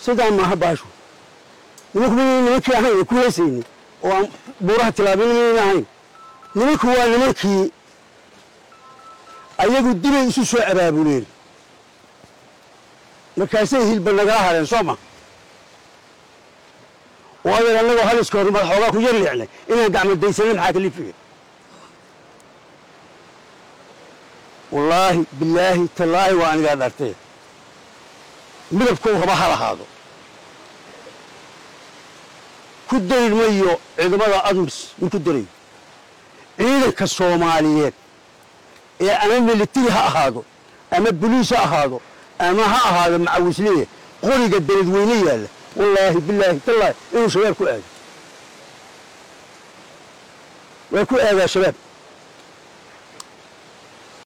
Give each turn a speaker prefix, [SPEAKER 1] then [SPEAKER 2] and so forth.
[SPEAKER 1] sidaa maaha baashu nimanku mayna nimankii ahayn ee ku heesayni oo aan buuraha tilaabin mayna ahayn nimanku waa nimankii ayagu dibay isu soo abaabuleen markaasay hilba nagala hadheen soo ma oo adeer annagoo haliska hor madax xoogaa ku yar leecnay inaan gacmadaysanay maxaa kalifiya wallaahi bilaahi tallaahi waa anigaa dhartee midabkou raba ha lahaado ku darir mayo ciidamada admis ma ku darayo ciidanka soomaaliyeed ee ama militari ha ahaado ama boliis ha ahaado ama ha ahaado macawisleya qoriga daladweyne yaalla wallaahi bilaahi tallaahi inuu shabaab ku aado waa ku aadaa shabaab